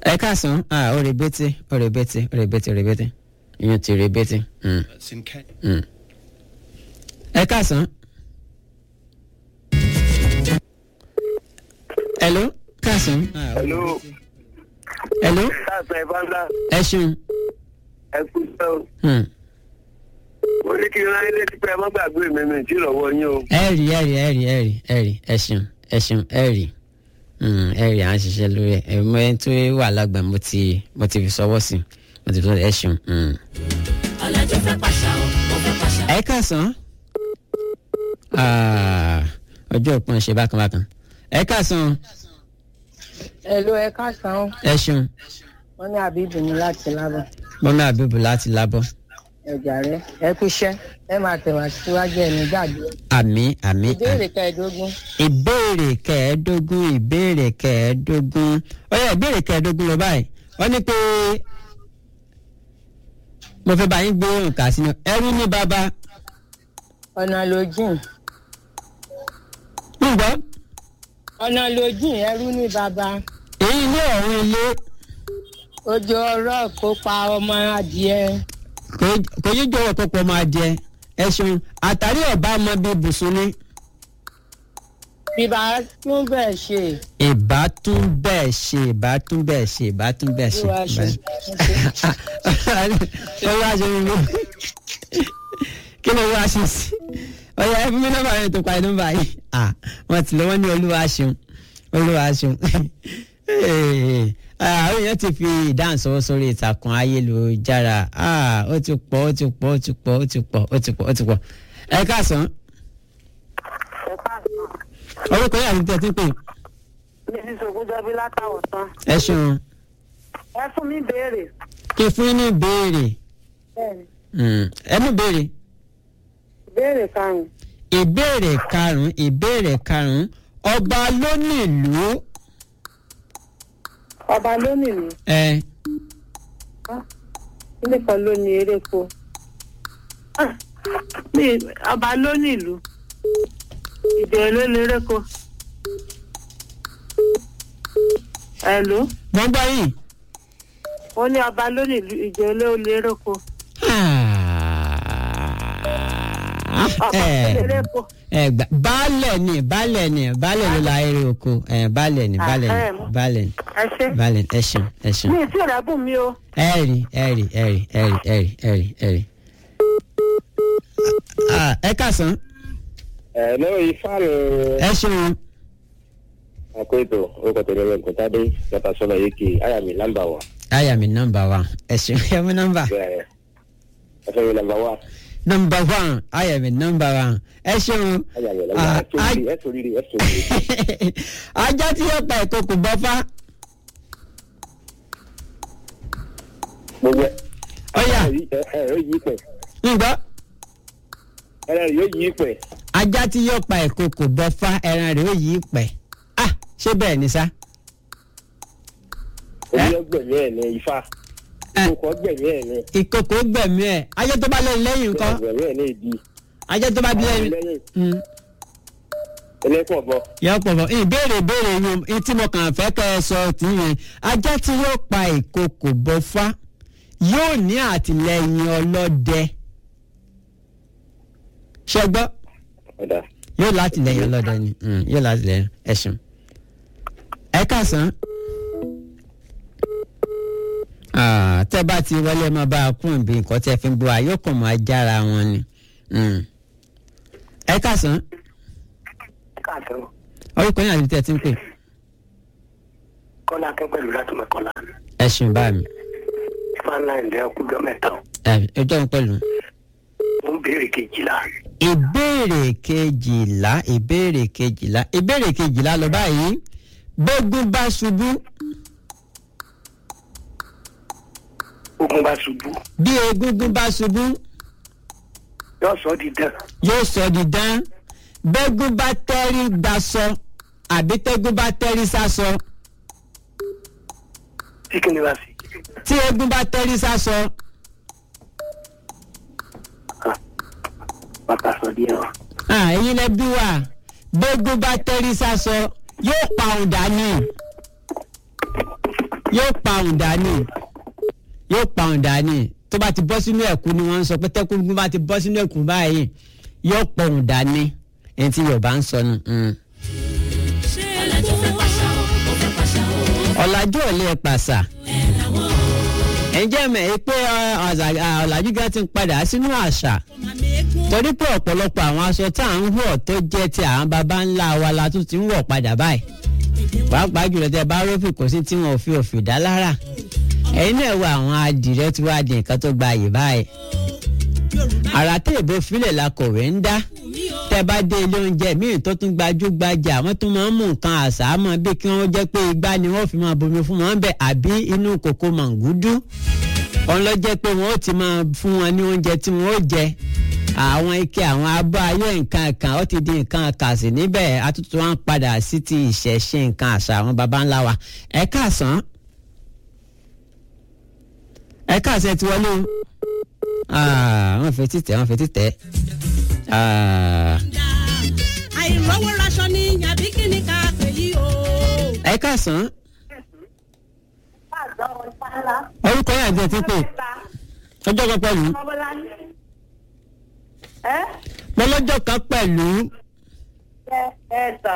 ẹ káàsán ah, ó rebete ó rebete ó rebete ó rebete ìyẹn ti rebete. Mm. That's in Kenya. Mm. ẹ káàsán. hello káàsán. Ah, ó Hello. rebete. hello Káàsán ìbáńdá ẹ ṣeun. ẹ kú iṣẹ́ o. Mm. Mo ní kí n ráyé létí pé ẹ má gbàgbé mi mi tí lọ́wọ́ yín o. ẹ rí ẹ rí ẹ rí ẹ rí ẹ rí ẹ ṣeun ẹ ṣeun ẹ rí Mm, ẹ rí à ń ṣiṣẹ́ lórí ẹ ẹ mọ ẹni tó wà lágbà mo ti mo ti fi sọwọ́ sí mo ti fi sọwọ́ ẹ ṣeun. Mm. ọ̀làjú fẹ́ pàṣà o ó fẹ́ pàṣà. ẹ káàsán Ah, ọjọ́ òpin ṣe bákan bákan ẹ káàsán Hello, ẹ káàsán. ẹ ṣeun Wọ́n ní àbíbù ní láti lábọ̀. mọ́mí àbíbù láti lábọ́ Ẹ̀jà rẹ̀ ẹ kú iṣẹ́. Ẹ máa tẹ̀wá síwájú ẹ̀ ní gbàgbé. àmì àmì Ìbéèrè kẹẹ̀ẹ́dógún. ìbéèrè kẹẹ̀ẹ́dógún ìbéèrè kẹẹ̀ẹ́dógún ó yẹ ìbéèrè kẹẹ̀ẹ́dógún lọ báyìí wọ́n ní pé mo fẹ́ bá yín gbé nǹkan sínú ẹrú ní bàbá Ọ̀nà ló jìn. ń gbọ́ Ọ̀nà ló jìn ẹrú ní bàbá. èyí ilé ọ̀run ilé Ojú ọ̀rọ̀ kó pa ọmọ adìẹ. kò- kò yí jọ̀wọ́ tó pọ̀ máa jẹ ẹ ṣeun àtàrí ọ̀bá ọmọ bíi bùsùn ni Bíbá tún bẹ̀ ṣe. ìbátún bẹ́ẹ̀ ṣe ìbátún bẹ́ẹ̀ ṣe ìbátún bẹ́ẹ̀ ṣe. Bí wàá ṣe. olúwa ṣe mi mú kí ló wá ṣe sí ọyọ ẹ fún mi nọ́mbà yẹn tó parí nọ́mbà yìí ah wọn ti lọ wọn ní olúwa ṣeun olúwa ṣeun Ah, àwọn èèyàn ti fi ìdáhùn sọwọ́ sórí ìtàkùn ayélujára ah ó ti pọ̀ ó ti pọ̀ ó ti pọ̀ ó ti pọ̀ ó ti pọ̀ ó ti pọ̀ ẹ káàsán orúkọ yàrá ti tẹ̀ tí ń pè Mrs. Ogunjọbi látàwọn tán. ẹ ṣeun Ẹ fún mi béèrè. kí fún yín ní ìbéèrè Bẹ́ẹ̀ni, Mm, ẹ mú ìbéèrè. béèrè karùn-ún. ìbéèrè karùnún ìbéèrè karùnún ọba ló nílùú Ọba ló nílùú. ẹ Ilé kan ló ní eréko. Ah, mi- Ọba ló nílùú. Ìdè ló ní eréko. Ẹ̀lú. gbọ́ngbọ́ yìí. Ó ní ọba ló nílùú. Ìdè ló ní eréko. Ọba ló ní eréko. ẹ gbà baálẹ̀ ni baálẹ̀ ni baálẹ̀ ló la eré oko ẹ baálẹ̀ ni baálẹ̀ ni Ahem. baálẹ̀ ni Ẹ ṣe. baálẹ̀ ni ẹ ṣeun ẹ ṣeun Mi ì tí ì rẹ́bùn mi o. ẹ rí ẹ rí ẹ rí ẹ rí ẹ rí ẹ rí ẹ rí. Ah, ẹ kàsán Ẹ lọ́wọ́ ifá ló ẹ ṣeun àkó ètò orúkọ tẹ̀lé rẹ̀ nkọ́tàdé yàtọ̀ sọ́nà yékè àyà mi nọ́mbà wa. àyà mi nọ́mbà wa ẹ ṣeun ẹ mú nọ́mbà Bẹ́ẹ̀ ẹ fẹ́ mi nọ́mbà wa. nọ́mbà one àyà mi nọ́mbà wa ẹ ṣeun. Àyà mi Ah, nọ́mbà wa. Ẹ sòrìrì ẹ sòrìrì ẹ sòrìrì. ajá tí yóò pa ìkòkò bọ́fá Gbogbo ẹ. Ọ̀yà. Ẹ ẹ yóò yí pẹ̀. ǹgbọ́ Ẹ ẹ yóò yí pẹ̀. ajá tí yóò pa ìkòkò bọ́fá ẹran rẹ̀ ó yí pẹ̀ ah ṣé bẹ́ẹ̀ ni sá Omi ọgbẹ̀mí ẹ̀ ní ifá. Ẹ. Ìkókò ọgbẹ̀mí ẹ̀ ní. ìkòkò gbẹ̀mí ẹ̀ ajá tó bá lẹ́yìn lẹ́yìn nǹkan Ọgbẹ̀mí ẹ̀ ní ìdí. ajá tó bá bí lẹ́yìn Lẹ́yìn Mm, ẹlẹ́pọ̀ bọ̀. yọ pọ̀ bọ̀ ìbéèrè ìbéèrè yín tí mo kàn fẹ́ kẹ́ ẹ sọ tì yẹn ajá tí yóò pa ìkòkò bọ́fá yóò ní àtìlẹ́yìn ọlọ́dẹ ṣẹgbọ́ Ọ̀dà. yóò látìlẹ́yìn ọlọ́dẹ ni Mm, yóò látìlẹ́yìn ẹ̀sùn ẹ kàsán. Ah, tẹ́ bá ti wọlé máa bá a kún ìbí nǹkan tẹ́ fi ń gbọ́ àyọkàn máa jára wọn ni. Mm. ẹ kàsán Káàtó. orúkọ yín àti tẹ́ ti ń pè Kọ́lá akẹ́ pẹ̀lú láti mọ̀ kọ́lá. ẹ ṣeun bá mi Ifá ńlá ẹ̀ ǹdẹ́ ọkùnjọ́ mẹ́ta. ẹ ẹjọ́ ń pẹ̀lú. Ó ń béèrè kejìlá. ìbéèrè kejìlá ìbéèrè kejìlá ìbéèrè kejìlá lọ báyìí gbógun bá ṣubú Ogun bá ṣubú. bí egungun bá ṣubú Yóò sọ di dán. yóò sọ di dán bẹ́gún bá tẹ́rí gbaṣọ àbí tẹ́gún bá tẹ́rí sásọ Tí kìíní bá sí. tí egun bá tẹ́rí sásọ Bàtà sọ díẹ̀ wá. ah, ẹ̀yin lẹ bí wà bẹ́gún bá tẹ́rí sásọ yóò pa òun dání yóò pa òun dání yóò pa òun dání tó bá ti bọ́ sínú ẹ̀kú ni wọ́n ń sọ pé tẹ́kùn bá ti bọ́ sínú ẹ̀kú báyìí yóò pa òun dání ẹni tí yorùbá ń sọ nù. mm. ọ̀làjú fẹ́ pàṣà o ó fẹ́ pàṣà o ọ̀làjú ò lè pàṣà ẹ̀ làwọn o. ǹjẹ́ mẹ̀ ẹ́ pé ọ, ọ̀zà- à, ọ̀làjú gan ti ń padà sínú àṣà torí pé ọ̀pọ̀lọpọ̀ àwọn aṣọ tá à ń wọ̀ tó jẹ́ ti àwọn baba ńlá wa la tún ti ń wọ̀ padà báyìí pàápàá jùlọ tẹ bá rófì kò sí tí wọn ò fi òfì dá lára ẹ̀yin náà wo àwọn adìrẹ tí wàá di nǹkan tó gba àyè báyìí àrà tẹ ìbò filẹ̀ la kọ̀wé ń dá tẹ bá dé ilé oúnjẹ míì tó tún gbajúgbajà àwọn tó máa ń mú nǹkan àṣà mọ́ bí kí wọ́n jẹ́ pé igbá ni wọ́n fi máa bomi fún wọn bẹ́ẹ̀ àbí inú kòkó màngúdú òun lọ jẹ́ pé wọ́n ó ti máa fún wọn ní oúnjẹ tí wọ́n ó jẹ àwọn ike àwọn abọ́ ayé nǹkan kan ó ti di nǹkan kàsì níbẹ̀ àtúntò wọn padà sí ti ìṣẹ̀ṣe nǹkan àṣà àwọn baba ńlá wa ẹ káàsán ẹ káàsán ẹ ti wọlé o Ah, wọ́n fẹ́ títẹ̀ wọ́n fẹ́ títẹ̀ Ah, àìrọ́wọ́ raṣọ ni àbí kí ni ká pè yí o. ẹ káàsán orúkọ yẹn àti ẹ ti pè ọjọ́ kan pẹ̀lú mo lọ́jọ́ kan pẹ̀lú ẹ tà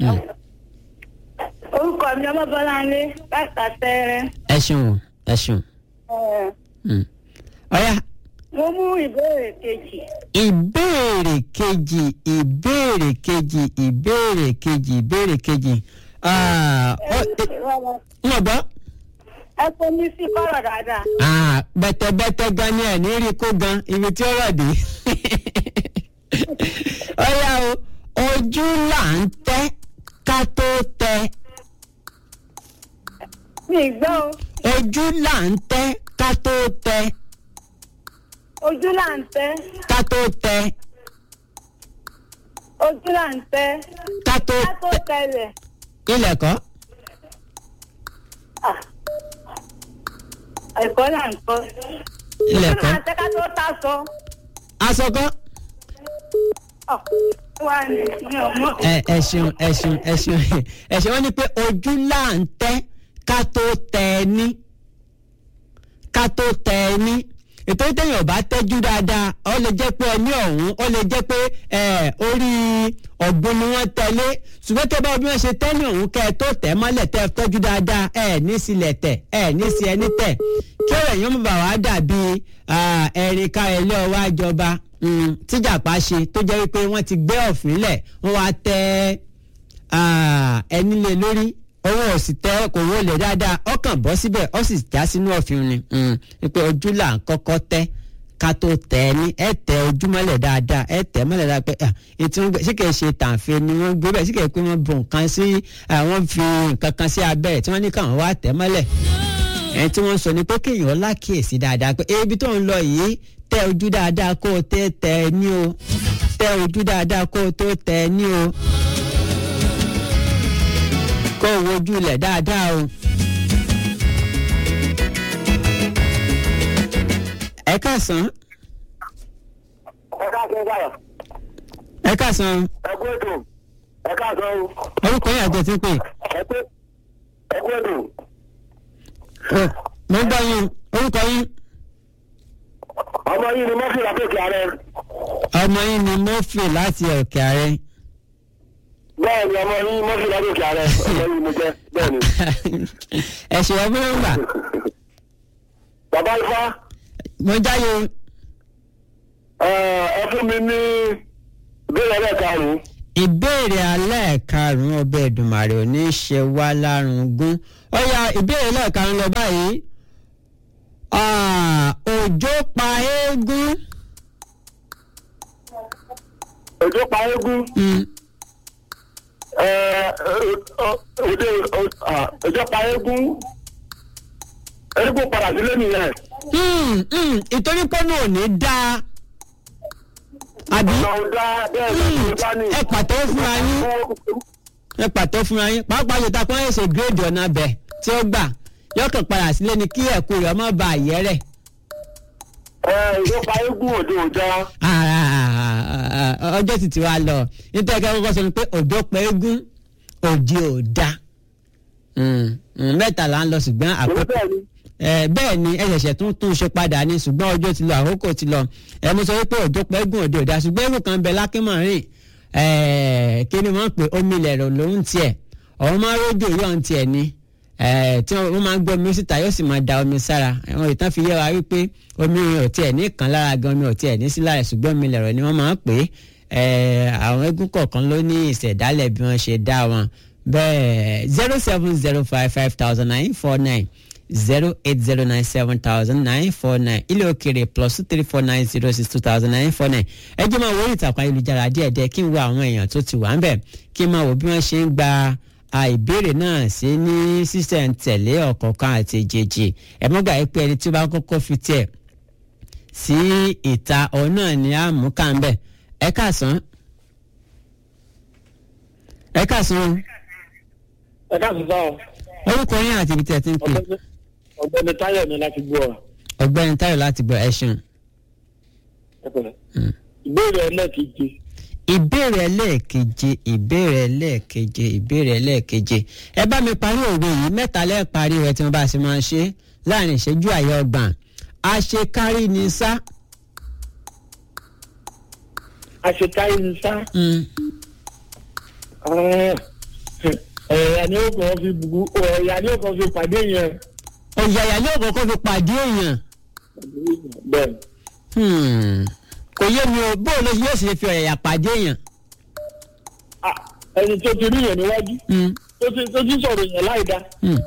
orúkọ mi ọmọ bọláńlé láti àtẹrẹ ẹ ṣeun ẹ ṣeun Mm. ọ̀ya mo mú ìbéèrè kejì ìbéèrè kejì ìbéèrè kejì ìbéèrè kejì ìbéèrè kejì Ah, ọ- ẹ- ń wọ̀ gbọ́. ẹ kó mi sí kọ́rọ̀ dáadáa Ah, bẹ́tẹ̀bẹ́tẹ̀ gan ni ẹ̀ ní rí kó gan ibi tí ó rọ̀ dé. ọ̀ya o ojú là ń tẹ́ ká tó tẹ mi ì gbọ́ o ojú là ń tẹ́ ká tó tẹ ojú là ń tẹ́ ká tó tẹ ojú là ń tẹ́ ká tó ká tó tẹ tẹlẹ̀ ilẹ̀ kọ́ Ah. ẹ̀kọ́ là ń kọ́ ilẹ̀ ojú kọ́ là ń tẹ́ ká tó ta sọ aṣọ kọ́. Ọ̀, wà ní mi ò mọ̀ ẹ ẹ ṣeun ẹ ṣeun ẹ ṣeun ẹ ṣeun wọn ni pé ojú là ń tẹ ká tó tẹ ẹ ní ká tó tẹ ẹ ní ètò ìtẹ̀yìn ọba tẹ́jú dáadáa ó lè jẹ́ pé ẹni ọ̀hún ó lè jẹ́ pé ẹ orí ọ̀gbun ni wọ́n tẹ̀lé ṣùgbọ́n tẹ́ bá bí wọ́n ṣe tẹ́lẹ̀ ọ̀hún kẹ́ ẹ tó tẹ̀ mọ́lẹ̀ tẹ́ ẹ tọ́jú dáadáa ẹ ní sílẹ̀ tẹ̀ ẹ ní sí ẹni tẹ̀ kí ọ̀rọ̀ èèyàn mọ̀ bá wàá dàbí ah, ẹ̀rín ká ẹ lé ọwọ́ àjọba mm, tíjàpá ṣe tó jẹ́ wípé wọ́n ti gbé ọ̀fìn lẹ̀ wọ́n wá tẹ́ ah, ẹni lé lórí owó ò sì tẹ kò wó lè dáadáa ọkàn bọ́ síbẹ̀ ó sì já sínú ọ̀fìn ni mm, wípé ojú là ń kọ́kọ́ tẹ́ ká tó tẹ ẹ ní ẹ tẹ ojú mọ́lẹ̀ dáadáa ẹ tẹ mọ́lẹ̀ dáadáa pé ah, ètò wọn gbé sí kìí ṣe tàǹfẹ́ ni wọ́n gbé bẹ́ẹ̀ sí kìí pé wọ́n bu nǹkan sí ah, wọ́n fi nǹkan kan sí abẹ́ ẹ̀ tí wọ́n ní káwọn wá tẹ̀ mọ́lẹ̀ ẹni tí wọ́n sọ ni pé kéèyàn lákìyèsí dáadáa pé ebi tó ń lọ yìí tẹ ojú dáadáa kó o tẹ tẹ ẹ ní o tẹ ojú dáadáa kó o tó tẹ ẹ ní o kó o wojú ilẹ̀ dáadáa o. ẹ káàsán ẹ káàsán báyọ̀ ẹ káàsán ẹ kú ètò ẹ káàsán o orúkọ yín àjọ tí ń pè ẹ kú ẹ kú ètò Ó, mo ń gbọ́ yín orúkọ yín ọmọ yìí ni mọ́fì látòkè ààrẹ ọmọ yín ni murphy láti òkè ààrẹ bẹ́ẹ̀ ni ọmọ yìí mọ́fì látòkè ààrẹ ọmọ yìí mo jẹ́ bẹ́ẹ̀ ni. ẹ ṣe ọmọ yín gbà bàbá ifá mo jáde ẹ ẹ fún mi ní ìbéèrè ẹlẹ́ẹ̀karùn-ún ìbéèrè alẹ́ karùn-ún ọbẹ̀ Èdùmàrè ò ní ṣe wá lárùngún ó yá ìbéèrè lẹ́ẹ̀karùn-ún lọ báyìí Ah, òjò pa eégún òjò pa eégún Mm, ẹ òde òjò pa eégún eégún padà sílé nìyẹn mm, mm, ìtorí pọ́nù ò ní dáa àbí ọ̀nà ọ̀dà bẹ́ẹ̀ ni Mm, ọ̀dà ni. ẹ pàtó fúnra yín ẹ pàtó fúnra yín pàápàá yóò ta kó ẹ ṣe gírèdì ọ̀nà abẹ tí ó gbà yọkàn padà sílé ni kí ẹ̀kú rẹ̀ ọmọ bá àyẹ́ rẹ̀. ẹ òjò pa eégún òde òjò ọjọ́ sì ti wá lọ nítorí kẹ́kẹ́ kọ́kọ́ sọ ni pé òjò pẹ́ eégún òjì ò da Mm, mẹ́ta là ń lọ ṣùgbọ́n Èmi àkókò bẹ́ẹ̀ ni. ẹ bẹ́ẹ̀ ni ẹ ṣẹ̀ṣẹ̀ tún tún ṣe padà ní ṣùgbọ́n ọjọ́ ti lọ àkókò ti lọ ẹ mo sọ wípé òjò pẹ́ gùn òde òdà ṣùgbọ́n èrò kan bẹ lákímọ̀rin ẹ kí ni wọ́n pè omi lẹ̀rọ lòún tiẹ̀ ọ̀hún máa rójò yọ̀ ń tiẹ̀ ni ẹ tí wọ́n máa ń gbọ́ omi síta yóò sì máa da omi sára àwọn ìtàn fi yé wa wípé omi ò tiẹ̀ ní kan lára gan omi ò tiẹ̀ ní sí lára ṣùgbọ́n omi lẹ̀rọ ni wọ́n máa ń pè é ẹ àwọn eégún kọ̀ọ̀kan ló ní ìṣẹ̀dálẹ̀ bí wọ́n ṣe dá wọn bẹ́ẹ̀ zero seven zero five five thousand nine four nine zero eight zero nine seven thousand nine four nine ilé òkèrè plus two three four nine zero six two thousand nine four nine ẹ jẹ́ máa wo orí ìtàkùn ayélujára díẹ̀díẹ̀ kí n wo àwọn èèyàn tó ti wà ń bẹ̀ kí n máa wo bí wọ́n ṣe ń gba a ìbéèrè náà sí ní sísẹ̀ntẹ̀lé ọ̀kọ̀ọ̀kan àti èjèèjì ẹ mọ́gbà yìí pé ẹni tí ó bá kọ́kọ́ fi tiẹ̀ sí ìta òun náà ni a mú ká ń bẹ̀ ẹ káàsán ẹ káàsán ẹ káàsì sáà orúkọ yín àti ibi tí ẹ ti ń pè ọ̀gbẹ́ni ọ̀gbẹ́ni táyọ̀ ni láti gbọ́ ọ. ọ̀gbẹ́ni Táyọ̀ láti gbọ́ ẹ ṣeun. ẹ pẹ̀lẹ́. Mm. ìbéèrè ẹlẹ́ẹ̀kejì ìbéèrè ẹlẹ́ẹ̀keje ìbéèrè ẹlẹ́ẹ̀keje ìbéèrè ẹlẹ́ẹ̀keje ẹ bá mi parí òwe yìí mẹ́ta lẹ́ẹ̀ parí rẹ̀ tí wọ́n bá ṣe máa ṣe láàrin ìṣẹ́jú àyè ọgbọ̀n àṣekárí ni sá. àṣekáyé ní sá Mm. ẹ̀yà ni ó kàn fi bu ẹ̀yà ni ó kàn fi pàdé yẹn. ọ̀yàyà ní òkòkò fi pàdé èèyàn bẹ́ẹ̀ Hmm. kò yé mi o bóun ló yóò ṣe fi ọ̀yàyà pàdé èèyàn. Ah, ẹni tó ti rí yẹn níwájú Hmm. tó ti tó ti sọ̀rọ̀ yẹn láì dá. Hmm.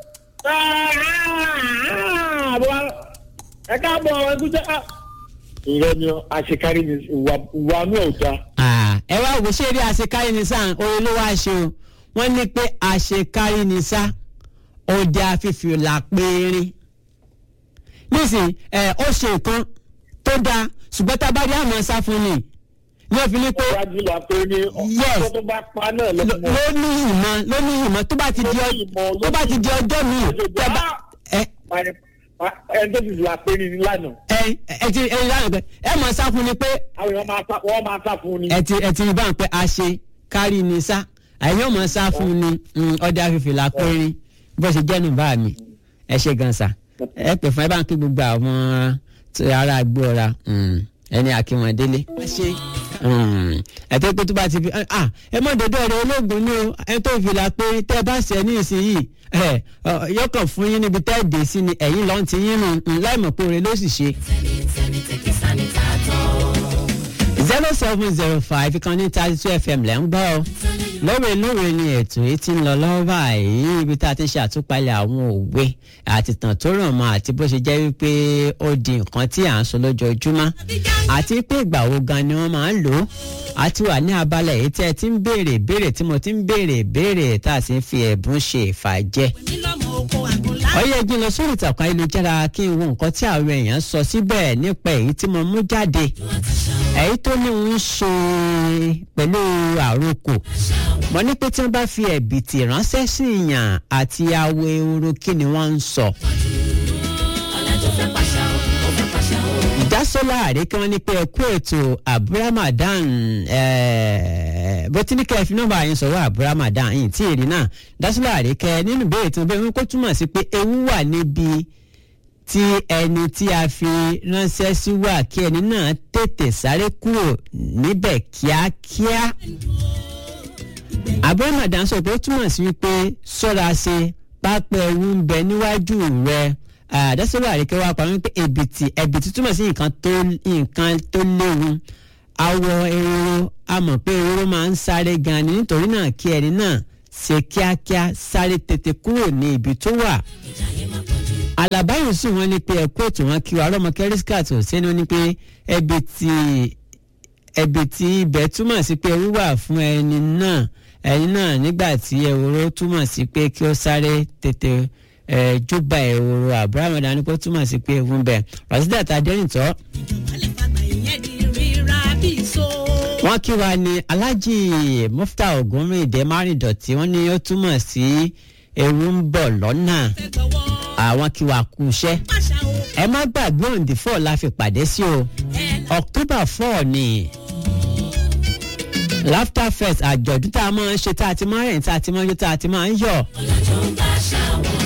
ẹ káàbọ̀ ẹ kú jẹ́ ìrẹ́ ni àṣekárí ni ìwà ìwà náà ò dáa. Ah, ẹ wá wò ṣé eré àṣekárí ni sá orin ló wá ṣe o wọ́n ní pé àṣekárí ni sá ọdẹ afífi là péérín nísìnyí ẹ ó ṣe nǹkan tó dáa ṣùgbọ́n tá a bá rí àmọ́ sá fún ni ní òfin ní pé iwájú la pé ní Yes. ọkọ tó bá pa náà ló lọ́mọ. ló ní ìmọ̀ ló ní ìmọ̀ tó bá ti di ọ- tó bá ti di ọjọ́ mi tẹ́ bá ẹ ẹni tó ti là pé ní lánàá ẹ ẹ ti ẹ lánàá pé ẹ mọ̀ sá fún ni pé àwọn èèyàn máa sá wọ́n máa sá fún un ni. ẹ ti ẹ ti rí báwọn pé a ṣe kárí ni sá àyìn ọmọ sá fún ni mm, ọdẹ afífi là péérín bó ṣe jẹ́ nù bá mi ẹ ṣe gan sa ẹ pè fún ẹ bá ń kí gbogbo àwọn tí ará àgbò ọ̀ra mm, ẹni àkíwọn délé. ẹ ṣe ẹ tó pé tó bá ti fi ah ẹ mọ dọdọ rẹ olóògùn ni o ẹ tó fi là péérín tẹ bá ṣẹ ní ìsinyìí ẹ yọkàn fún yín níbi tẹ́ ẹ dé sí ni ẹ̀yìn lọ́n ti yín nù láì mọ̀ pé oore ló sì ṣe zero seven zero five ìkànnì thirty two fm lẹ́ ń gbọ́ ọ lóore lóore ni ètò yìí ti ń lọ lọ́wọ́ báyìí ibi tá a ti ṣe àtúpalẹ̀ àwọn òwe àti tàn tó ràn mọ́ àti bó ṣe jẹ́ wípé ó di nǹkan tí à ń sọ lójoojúmọ́ àti pé ìgbà wo gan ni wọ́n máa ń lò ó àti wà ní abala èyí tí ẹ ti ń béèrè béèrè tí mo ti ń béèrè béèrè tá a sì ń fi ẹ̀bùn ṣe ìfàjẹ́ nílọ́mọ oko àgùnlá. ọyẹ jí lọ sórí ìtàkùn ayélujára kí n wo nǹkan tí àwọn èèyàn sọ síbẹ̀ nípa èyí tí mo mú jáde èyí tó ní ń ṣe pẹ̀lú àrokò mo ní pé tí wọ́n bá fi ẹ̀bìtì ránṣẹ́ sí ìyàn àti awo ehoro kí ni wọ́n ń sọ. ìdásọ́lá àríkẹ́ wọn ní pé ẹkú ètò abúrámàdán bó tí ní kẹ́ ẹ fi nọ́mbà yín sọ̀rọ̀ abúrámàdán yìí tí èrè náà dásọ́lá àríkẹ́ nínú ìbéèrè tí wọ́n bẹ́ẹ̀ wọ́n kó túmọ̀ sí pé ewu wà níbi tí ẹni tí a fi ránṣẹ́ sí wà kí ẹni náà tètè sáré kúrò níbẹ̀ kíákíá. abúrámàdán sọ pé ó túmọ̀ sí wípé sọ́ra ṣe pápẹ́ ewu ń bẹ níwájú rẹ̀ àdásọ́rọ̀ àríkẹ́ wa pa wípé ẹ̀bìtì ẹ̀bìtì túmọ̀ sí nǹkan tó nǹkan tó léwu awọ ehoro a mọ̀ pé ehoro máa ń sáré gan ni nítorí náà kí ẹni náà ṣe kíákíá sáré tètè kúrò ní ibi tó wà. Àlàbá Yusuf wọn ní pé ẹ̀kú ètò wọn kí wa ọlọ́mọ kẹ́rísíkàt ò sẹ́ni ó ní pé ẹ̀bìtì ẹ̀bìtì ibẹ̀ túmọ̀ sí pé wíwà fún ẹni náà ẹni náà nígbà tí ehoro túmọ̀ sí pé kí ó sáré tètè júbà ehoro abraham dání kó túmọ̀ sí pé ewu ń bẹ rasidat adẹ́rìntọ́. ìjọba lè fagbà ìyẹn di rírà bí so. wọ́n kí wa ní alhaji mufta ogunrìndé márìndọ̀tí wọ́n ní ó túmọ̀ sí ewu ń bọ̀ lọ́nà fẹ́ gbọ́wọ́ àwọn kí wa kú iṣẹ́ pàṣà o. ẹ má gbàgbé òǹdí four la fi pàdé sí o ẹ october four ni laughter fest àjọ̀dún tá a máa ń ṣe tá a ti máa ń rìn tá a ti máa ń yọ tá a ti máa ń yọ̀. ọ̀làjọ́ ń bá ṣàwọ̀dà.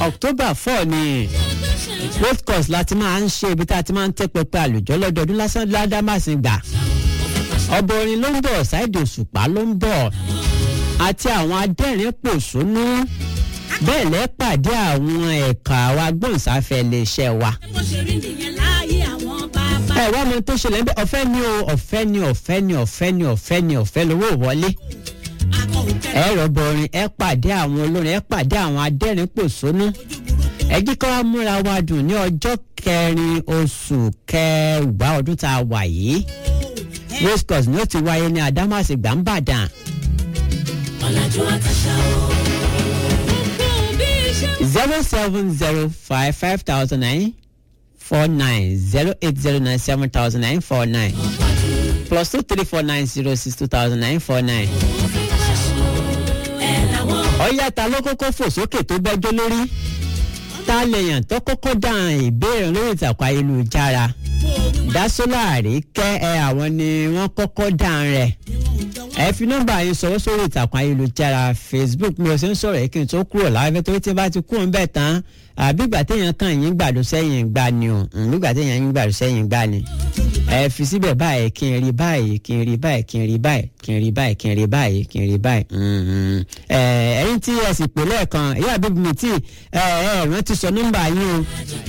october four ni road course láti máa ń ṣe ibi tá a ti máa ń tẹ́ pẹpẹ àlùjọ lọ́dọọdún lásán ládàmásìn gbà ọbọ orin ló ń bọ̀ ṣáìdì òṣùpá ló ń bọ̀ àti àwọn adẹ́rìn pòṣónú bẹ́ẹ̀ lẹ́ pàdé àwọn ẹ̀ka wa gbọ̀nsáfẹ́ iléeṣẹ́ wa bó ṣe rí nìyẹn láàyè àwọn bàbá. ẹ wá mọ tó ṣẹlẹ̀ ń bẹ́ ọ̀fẹ́ ni o ọ̀fẹ́ ni ọ̀fẹ́ ni ọ̀fẹ́ ni ọ̀fẹ́ ni ọ̀fẹ́ lówó wọlé akọ òkè ẹ rọ̀bọ̀ orin ẹ pàdé àwọn olórin ẹ pàdé àwọn adẹ́rìn pòṣónú ẹ jí ká wá múra wa dùn ní ọjọ́ kẹrin oṣù kẹwàá ọdún tá a wà yìí race course ni ó ti wáyé ní àdámàsì gbàǹbàdàn ọ̀làjú àtàṣà o. gbogbo bí iṣẹ́ zero seven zero five five thousand nine four nine zero eight zero nine seven thousand nine four nine plus two three four nine zero six two thousand nine four nine. ẹ̀ làwọn ọ̀yá ta ló kọ́kọ́ fò sókè tó bẹ́jọ́ lórí ta lèèyàn tó kọ́kọ́ dáhùn ìbéèrè lórí ìtàkùn ayélujára dásólàrí kẹ́ ẹ àwọn ni wọ́n kọ́kọ́ dáhùn rẹ̀ ẹ fi nọ́mbà yín sọwọ́ sórí ìtàkùn ayélujára facebook mi ò sì ń sọ̀rọ̀ yìí kí n tó kúrò láwẹ́ torí tí n bá ti kúrò ń bẹ̀ tán àbígbà téèyàn kàn yín gbàdó sẹ́yìn gbà ni o nígbà téèyàn yín gbàdó sẹ́yìn gbà ni ẹ fi síbẹ̀ báyìí kí n rí báyìí kí n rí báyìí kí n rí báyìí kí n rí báyìí kí n rí báyìí kí n rí báyìí. Mhm. ẹ ẹyin tí ẹ sì pè lẹ́ẹ̀kan ìyá àbíbi mi tí ẹ ẹ rántí sọ nọ́mbà yín o.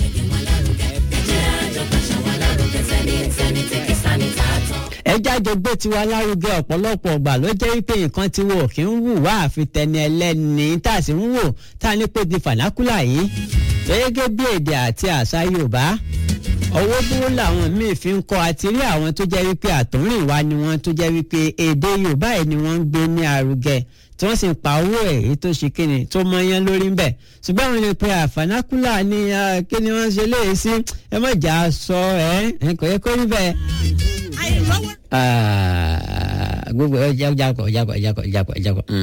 ẹ jáde gbé tiwa lárugẹ ọ̀pọ̀lọpọ̀ ọgbà ló jẹ́ wípé nǹkan tí wò kí ń wù wá àfi tẹni ẹlẹ́ni tá a sì ń wò tá a ní pé di fànákùlà yìí gẹ́gẹ́ bí èdè àti àṣà yorùbá owó dúró làwọn míì fi ń kọ́ àti rí àwọn tó jẹ́ wípé àtúnrìnwá ni wọ́n tó jẹ́ wípé èdè yorùbá yìí ni wọ́n ń gbé ní arugẹ tí wọ́n sì ń pa owó ẹ̀ èyí tó ṣe kíni tó mọyán lórí ńbẹ̀ ṣùgbọ́n àwọn ènìyàn pé àfànákùlà ni ah, kí ni wọ́n ṣe léyìí sí ẹ má jà á sọ ẹ ẹ kò yẹ kó rí bẹ́ẹ̀ àìrọ́wọ́ Ah, gbogbo ẹ jákọ̀ jákọ̀ jákọ̀ jákọ̀ jákọ̀ jákọ̀.